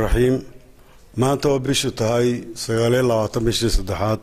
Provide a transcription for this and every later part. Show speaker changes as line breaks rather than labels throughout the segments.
raxiim maanta oo bishu tahay sagaaliyo labaatan bishii saddexaad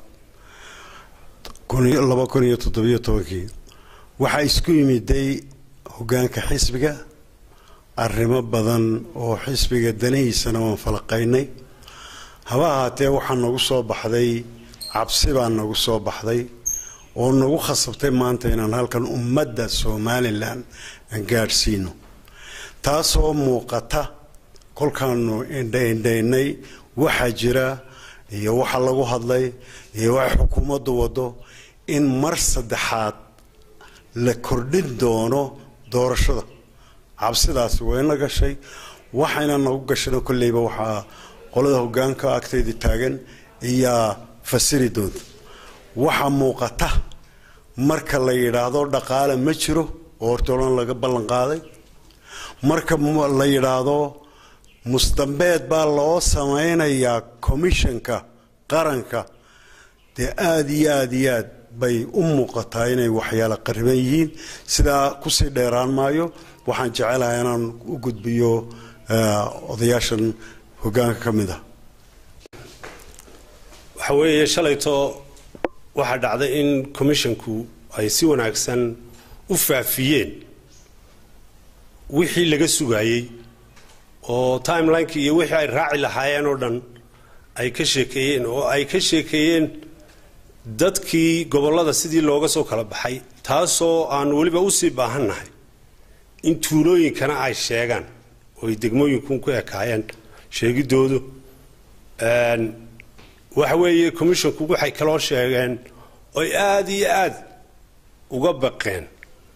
laba kun iyo toddobiyo tobankii waxaa isku yimiday hogaanka xisbiga arrimo badan oo xisbiga danihiisana waan falaqaynay haba ahaatee waxaa nagu soo baxday cabsi baa nagu soo baxday oo nagu khasabtay maanta inaan halkan ummadda somalilan aan gaadhsiino taasoo muuqata kolkaanu indhaindhaynay waxaa jira iyo waxa lagu hadlay iyo waxa xukuumaddu wado in mar saddexaad la kordhin doono doorashada cabsidaasi wayna gashay waxayna nagu gashana kolleyba waxaa qolada hogaanka agtayda taagan iyaa fasiri doonta waxaa muuqata marka la yidhaahdo dhaqaale ma jiro oo hortoolan laga ballan qaaday marka la yidhaahdo musdambeed baa loo samaynayaa commissionka qaranka dee aada iyo aada iyo aad bay u muuqataa inay waxyaala qariban yihiin sidaa kusii dheeraan maayo waxaan jecelahay inaan u gudbiyo odayaashan hogaanka ka mid ah
waxa weeye shalayto waxaa dhacday in commissionku ay si wanaagsan u faafiyeen wixii laga sugaayey oo timelinekii iyo wixii ay raaci lahaayeen oo dhan ay ka sheekeeyeen oo ay ka sheekeeyeen dadkii gobollada sidii looga soo kala baxay taasoo aan weliba usii baahannahay in tuulooyinkana ay sheegaan oo ay degmooyinkun ku ekaayeen sheegidoodu waxa weeye commissionku waxay kaloo sheegeen oy aada iyo aada uga baqeen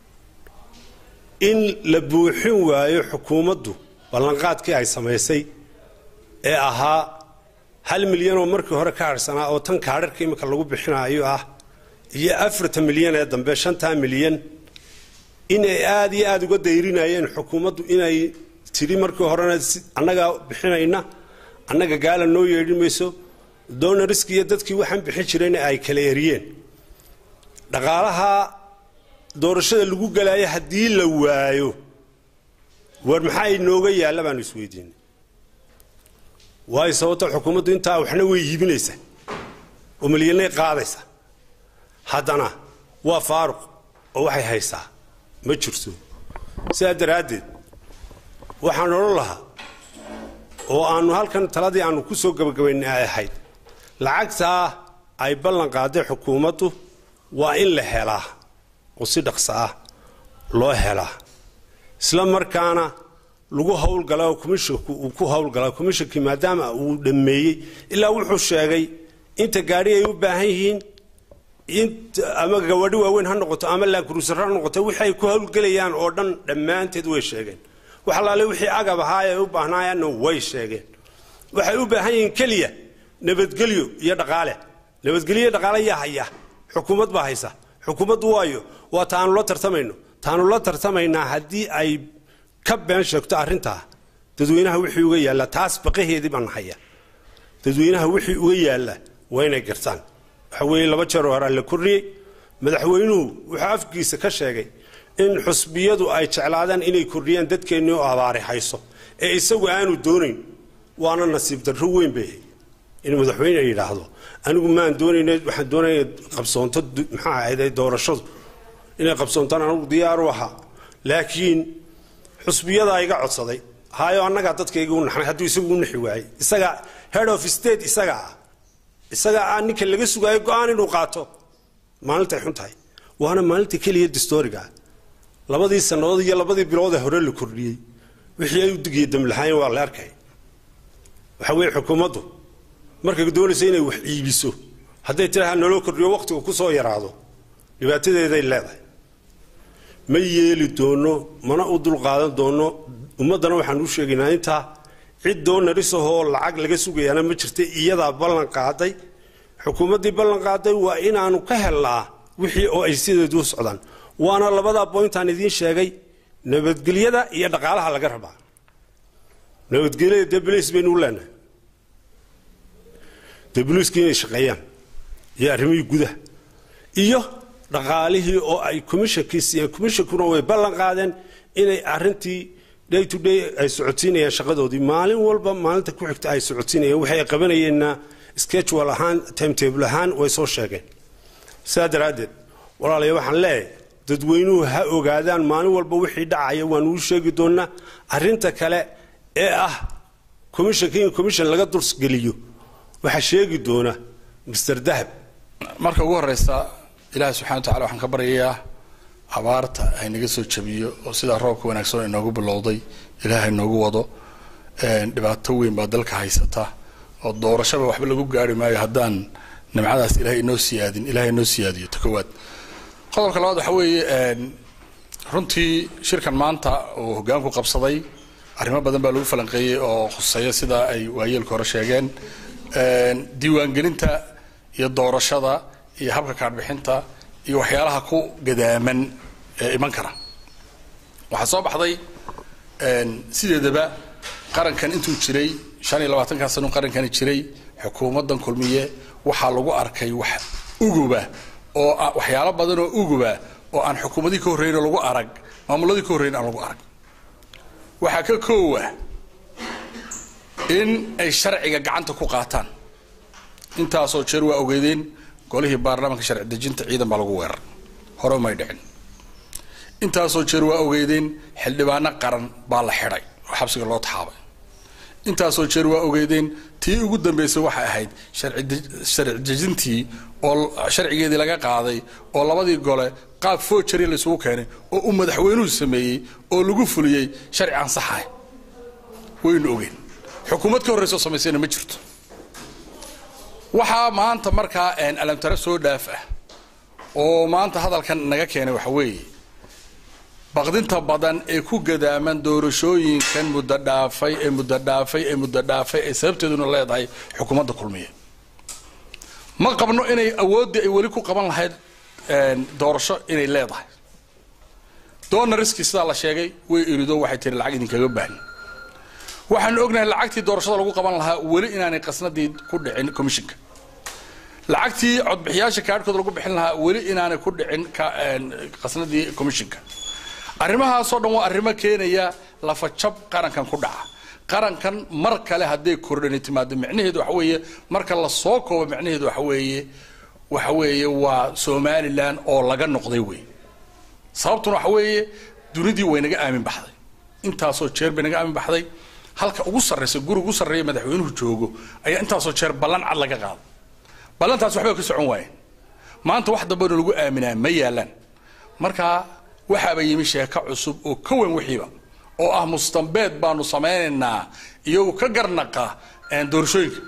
in la buuxin waayo xukuumaddu ballanqaadkii ay samaysay ee ahaa hal milyan oo markii hore ka harhsanaa oo tan kaadharka imika lagu bixinaayo ah iyo afartan milyan ee dambe shantaa milyan inay aada iyo aada uga dayrinayeen xukuumaddu inay tidhi markii horena annagaa bixinayna annaga gaala noo yeedhin mayso donariski iyo dadkii waxaan bixin jirayna ay kala eriyeen dhaqaalaha doorashada lagu galaayo haddii la waayo war maxaa inooga yaalla baanu isweydiinay waayo sababto xukuumaddu intaa waxna way iibinaysaa oo malyanay qaadaysaa haddana waa faaruq oo waxay haysaa ma jirto sidaa daraaddeed waxaan odhan lahaa oo aanu halkan taladii aanu ku soo gabagabaynay ay ahayd lacagtaa ay ballan qaaday xukuumaddu waa in la helaa oo si dhaqso ah loo helaa isla markaana lagu howlgala oo commissionku uu ku howlgalaa commissionkii maadaama uu dhammeeyey ilaa wuxuu sheegay inta gaadhi ay u baahan yihiin ama gawadhi waaweyn ha noqoto ama laankuruusar ha noqoto wixii ay ku howlgelayaan oo dhan dhammaanteed way sheegeen wax allaale wixii agab ahaa ay u baahnayaanna way sheegeen waxay u baahan yihiin keliya nabadgelyo iyo dhaqaale nabadgelyo iyo dhaqaale yaa haya xukuumad baa haysa xukuumaddu waayo waa taanu la tartamayno taanu la tartamaynaa haddii ay ka been sheegto arrintaa dadweynaha wixii uga yaalla taas baqaheedii baan haya dadweynaha wixii uga yaalla waa inay gartaan waxa weeye laba jeer horaa la kordhiyey madaxweynuhu wuxuu afkiisa ka sheegay in xusbiyadu ay jeclaadaan inay kordhiyaan dadkeennii oo abaari hayso ee isagu aanu doonayn waana nasiib darro weyn bay ahayd in madaxweyne yidhaahdo anigu maan doonayna waxaan doonaya qabsoonto maxaa ahayd doorashadu inay qabsoontaan anigu diyaaru ahaa laakiin xusbiyadaa iga codsaday hayo annagaa dadkayga u naxnay hadduu isagu u naxi waayey isaga head of state isaga ah isaga ah ninka laga sugaayo go-aan inuu qaato maalintay xun tahay waana maalinta keliya distoriga labadii sannadood iyo labadii bilood ee hore la kordhiyey wixii ay u digiya damlahaayeen waa la arkay waxa weeye xukuumaddu markay doonaysa inay wax iibiso hadday tiraha naloo kordhiyo wakhtiga ku soo yaraado dhibaatadeeday leedahay ma yeeli doono mana u dulqaadan doono ummaddana waxaan u sheegaynaa intaa cid doonarisahoo lacag laga sugayaana ma jirta iyadaa ballan qaaday xukuumaddii ballan qaaday waa inaanu ka helnaa wixii oo ay sideedu u socdaan waana labadaa boyntaan idiin sheegay nabadgelyada iyo dhaqaalaha laga rabaa nabadgelyada dee balays baynu u leenahay dee boliiskii inay shaqeeyaan iyo arrimihii gudaha iyo dhaqaalihii oo ay commishonkii siiyeen commishonkuna way ballan qaadeen inay arrintii day to day ay socodsiinayaan shaqadoodii maalin walba maalinta ku xigta ay socodsiinayaan waxay qabanayeenna schedule ahaan timetable ahaan way soo sheegeen sidaa daraaddeed walaalayaa waxaan leeyahay dadweynuhu ha ogaadaan maalin walba wixii dhacaya waan uu sheegi doonaa arrinta kale ee ah commissionka in commission laga dulsgeliyo waxaa sheegi doona mr dahab
marka ugu horeysa ilaahi subxana wa tacala waxaan ka baryayaa abaarta haynaga soo jabiyo oo sidaa roobka wanaagsan inoogu bilowday ilaahay noogu wado dhibaato weyn baa dalka haysata oo doorashaba waxba lagu gaari maayo haddaan nimcadaas ilahay inoo siyaadin ilahay inoo siyaadiyo ta koowaad qodobka labaad waxa weeye runtii shirkan maanta uu hogaanku qabsaday arrimo badan baa lagu falanqeeyey oo khuseeya sida ay waayeelka hore sheegeen diiwaangelinta iyo doorashada iyo habka kaadhbixinta iyo waxyaalaha ku gadaaman ee iman kara waxaa soo baxday sideedaba qarankan intuu jiray shan iyo labaatankaa sano qarankani jiray xukuumaddan kulmiye waxaa lagu arkay wax uguba oo waxyaalo badan oo uguba oo aan xukuumadii ka horreyn lagu arag maamuladii ka horreyn aan lagu arag waxaa ka koowa in ay sharciga gacanta ku qaataan intaasoo jeer waa ogeydeen golihii baarlamaanka sharci dejinta ciidan baa lagu weerar hore umay dhicin intaasoo jeer waa ogeydeen xildhibaano qaran baa la xidhay oo xabsiga loo taxaabay intaasoo jeer waa ogeydeen tii ugu dambeysay waxay ahayd sharci dejintii oo sharcigeedii laga qaaday oo labadii gole qaab foojari laysugu keenay oo uu madaxweynuhu sameeyey oo lagu fuliyey sharci aan saxahay waynu ogeen xukuumad ka horreysa oo samaysayna ma jirto waxaa maanta markaa alamtare soo dhaaf ah oo maanta hadalkan naga keenay waxa weeye baqdinta badan ee ku gadaaman doorashooyinkan muddo dhaafay ee muddo dhaafay ee muddo dhaafay ee sababteeduna leedahay xukuumadda kulmiye ma qabno inay awooddii ay weli ku qaban lahayd doorasho inay leedahay donariski sidaa la sheegay way irido waxay tiri lacag idinkaga baahni waxaanu ognahay lacagtii doorashada lagu qaban lahaa weli inaanay qasnadii ku dhicin commissionka lacagtii codbixiyaasha kaadhkooda lagu bixin lahaa weli inaanay ku dhicin qasnadii commissionka arrimahaasoo dhan waa arrimo keenaya lafajab qarankan ku dhaca qarankan mar kale hadday kordhani timaado micnaheedu waxa weeye marka la soo koobo micnaheedu waxa weeye waxa weeye waa somalilan oo laga noqday wey sababtuna waxa weeye dunidii way naga aamin baxday intaasoo jeer bay naga aamin baxday halka ugu sarraysa guri ugu sarreeya madaxweynuhu joogo ayaa intaasoo jeer ballan cad laga qaado ballantaas waxba ka socon waayeen maanta wax dambena lagu aaminaa ma yaalaan marka waxaaba yimi sheeko cusub oo ka weyn wixiiba oo ah mustambeed baanu samaynaynaa iyagu ka garnaqa doorashooyinka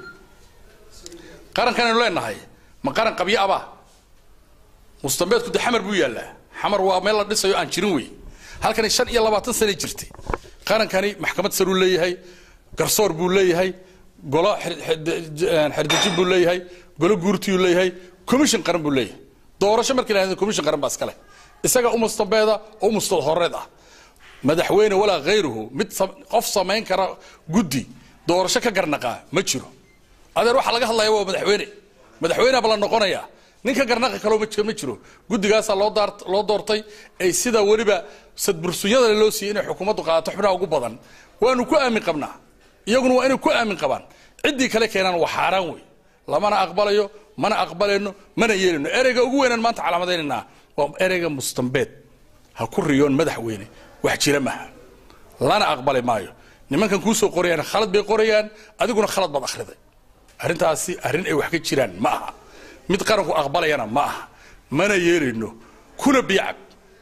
qarankanaynu leenahay ma qaran qabyo abaa mustambeedku de xamar buu yaallaa xamar waa meel la dhisayo aan jirin wey halkani shan iyo labaatan sana jirtay qarankani maxkamad saruu leeyahay garsoor buu leeyahay golo xerdejin buu leeyahay golo guurtiyuu leeyahay commission qaran buu leeyahay doorasho markii la commission qaran baa iskale isaga u mustambeeda oo u mustad horeed ah madaxweyne walaa hayruhu mid qof samayn kara guddi doorasho ka garnaqaa ma jiro adeer waxaa laga hadlaya waa madaxweyne madaxweyneba la noqonaya ninka garnaqi kaloo ma jiro guddigaasaa loo doortay ay sida weliba sadbursunyada loo siiyey inay xukuumaddu qaadato xubnaha ugu badan waanu ku aamin qabnaa iyaguna waa inay ku aamin qabaan ciddii kale keenaan waa xaaraan wey lamana aqbalayo mana aqbalayno mana yeelayno ereyga ugu weynaan maanta calaamadaynanaa waa ereyga mustambeed ha ku riyoon madaxweyne wax jira maaha lana aqbali maayo nimankan kuusoo qorayaan khalad bay qorayaan adiguna khalad baad akhriday arrintaasi arrin ay wax ka jiraan ma aha mid qaranku aqbalayana ma aha mana yeelayno kuna biyacab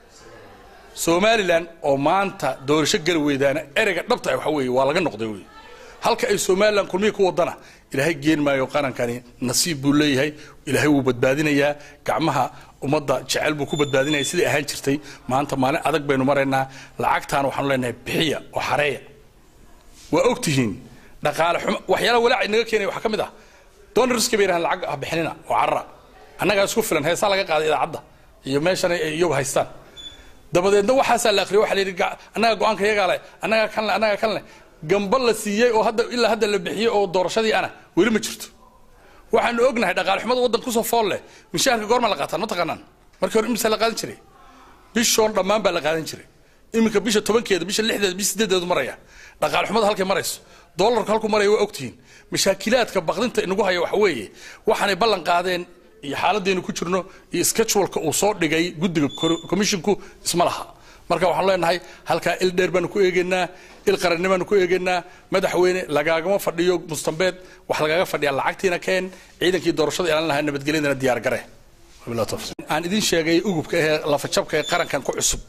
somalilan oo maanta doorasho geli weydaana ereyga dhabta waxa weeye waa laga noqday wey halka ay somalilan kulmihi ku wadana ilaahay geen maayo qarankani nasiib buu leeyahay ilaahay wuu badbaadinayaa gacmaha ummadda jecel buu ku badbaadinaya sidai ahaan jirtay maanta maalin adag baynu maraynaa lacagtaana waxaanu leenahay bixiya oo xareeya waa ogtihiin dhaqaale xumo waxyaalaha walaaca inaga keenaya waxaa ka mid ah donarska bay yidhahaan lacag ha bixinina oo carara annagaa isku filan heesaa laga qaaday idaacadda iyo meeshan ay iyagu haystaan dabadeedna waxaasaa la akhriyo waxa la yidhi annaga go-aanka iyagaa leh annagaa kan leh annagaa kan leh gamba la siiyey oo hadda ilaa hadda la bixiyey oo doorashadii ana weli ma jirto waxaanu ognahay dhaqaale xumada waddan kusoo fool leh mishaharka goorma la qaataan ma taqaanaan markii hore imisa la qaadan jiray bishoon dhammaan baa la qaadan jiray iminka bisha tobankeeda bisha lixdeeda bisha sideedeedu maraya dhaqaale xumada halkay marayso doolarku halku maraya waa ogtihiin mashaakilaadka baqdinta inagu haya waxa weeye waxaanay ballan qaadeen iyo xaaladdeenu ku jirno iyo scheduleka uu soo dhigay guddiga commisshinku isma laha marka waxaan leenahay halkaa il dheer baanu ku eegaynaa il qarannimo baanu ku eegaynaa madaxweyne lagaagama fadhiyo mustambeed wax lagaaga fadhiyaa lacagtiina keen ciidankii doorashada ilaalin lahaa nabadgelyadana diyaar gare aan idin sheegay ugubka ee lafajabka ee qarankan ku cusub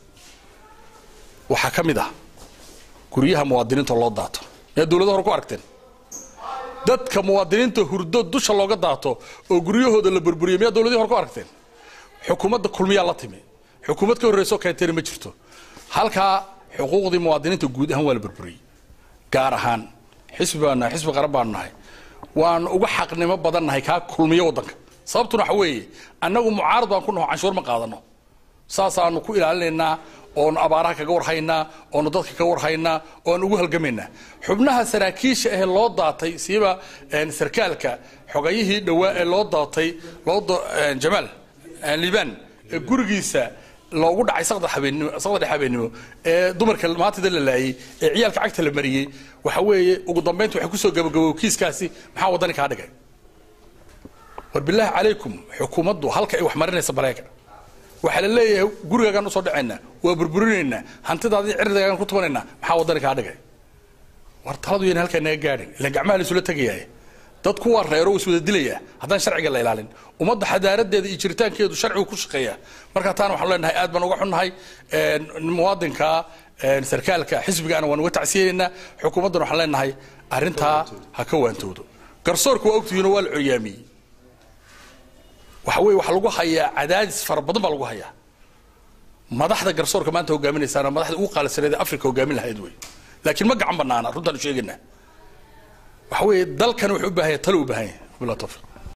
waxaa ka mid ah guryaha muwaadiniinta loo daato miyaa dowlada hore ku aragteen dadka muwaadiniinta hurdo dusha looga daato oo guryahooda la burburiyo miyaa dowladii hore ku aragteen xukuumadda kulmiyaa la timi xukuumad ka horreyso keenteena ma jirto halkaa xuquuqdii muwaadiniinta guud ahaan waa la burburiyey gaar ahaan xisbi baanu nahay xisbi qaran baanu nahay waanu uga xaqnimo badan nahay kaa kulmiyo waddanka sababtuna waxa weeye annagu mucaarad baan ku naho canshuur ma qaadano saasaanu ku ilaalinaynaa oonu abaaraha kaga warhaynaa oonu dadka kaga warhaynaa oonu ugu halgamaynaa xubnaha saraakiisha ahee loo daatay siiba sarkaalka xogayihii dhowaa ee loo daatay jamaal liibaan ee gurigiisa loogu dhacay saqda dhex habeenimo ee dumarka maantida la laayey ee ciyaalka cagta la mariyey waxa weeye ugu dambaynta waxay kusoo gabagabow kiiskaasi maxaa waddani kaa dhigay war bilaahi calaykum xukuumaddu halka ay wax marinaysa baleega waxaa la leeyahay gurigaagaan usoo dhacaynaa waa burburinaynaa hantidaadii cirdigaagaan ku tubanaynaa maxaa waddani kaa dhigay war taladu yayna halkaa naga gaadhin ilaan gacmaha la isula tegayaaye dad kuwaa reero is wada dilayaa haddaan sharciga la ilaalin ummadda xadaaradeeda iyo jiritaankeedu sharcigu ku shaqeeya marka taana waxaan leenahay aad baan uga xunnahay muwaadinka sarkaalka xisbigaana waan uga tacsiyeynaynaa xukuumaddana waxaan leenahay arrintaa ha ka waantoodo garsoorka waa ogtihiinoo waa la coryaamiyey waxa weye waxaa lagu hayaa cadaadis fara badan baa lagu hayaa madaxda garsoorka maanta hogaaminaysaana madaxda ugu qaalisaneed ee africa hogaamin lahayd wey laakiin ma gacan banaana runtaanu sheegaynaa waxa weeye dalkan wuxuu u baahan yahay talo u baahan yahay bilaa tawfiiq